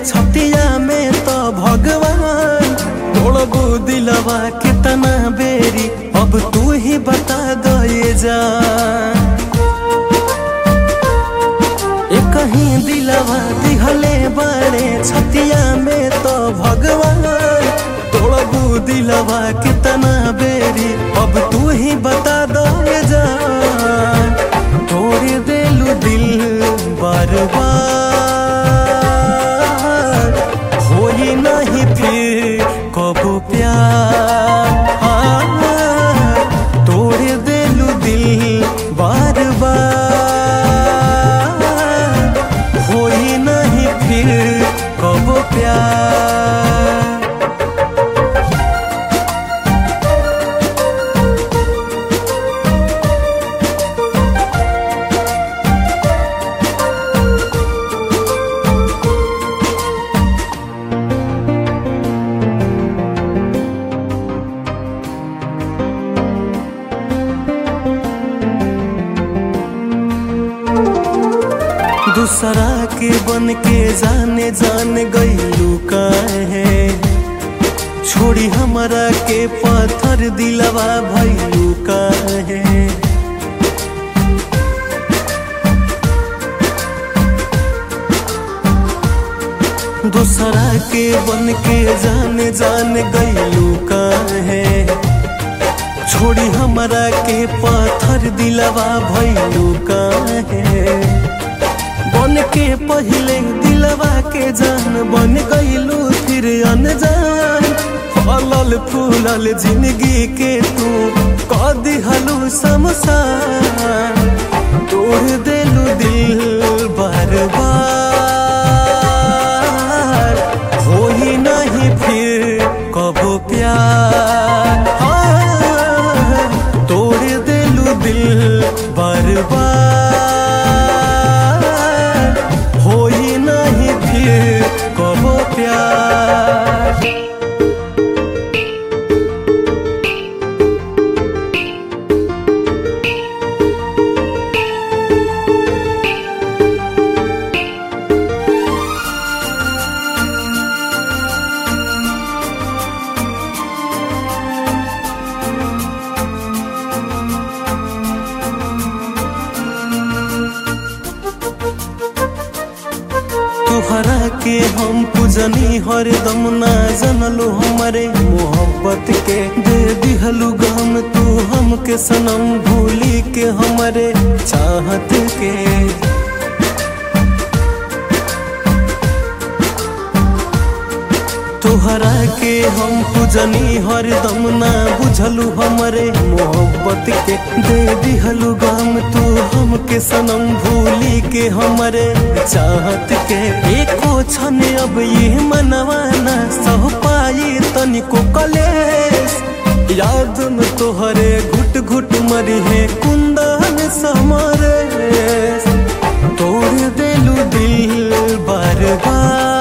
छतिया में तो भगवान तोड़बू दिलवा कितना बेरी अब तू ही बता दे जा ए कहीं दिलवा दिहले बड़े छतिया में तो भगवान तोड़बू दिलवा कितना बेरी अब तू ही बता दे जा तोड़ देलू दिल बार बार होई नहीं फिर कबो प्यार हाँ, तोड़ देलू दिल बार बार होई नहीं फिर कबो प्यार दूसरा के बन के जाने जान गईलू काहे छोड़ी हमरा के पत्थर दिलवा भैलू काहे दूसरा के बन के जाने जान गईलू काहे छोड़ी हमरा के पत्थर दिलवा भैलू काहे बन के पहले दिलवा के जान बन गईलू फिर अनजान फलल फूलल जिंदगी के तू कह दिहलू समसान तोड़ देलू दिल बार बार होई नहीं फिर कबो प्यार हाँ, तोड़ देलू दिल बार बार होई नहीं फिर कबो प्यार तुहरा के हम पूजनी हरदम ना जनलो हमारे मोहब्बत के दे दिहलू गम तू हमके सनम भूली के हमारे चाहत के तुहरा के हम पूजनी हरदम ना बुझलू हमरे मोहब्बत के दे दिहलू गम तू हमके सनम भूली के हमरे चाहत के एको क्षण अब ये मनवाना सह पाई तनिको कलेस याद में तोहरे घुट घुट मरी है कुंदन समरे तोड़ देलू दिल बार बार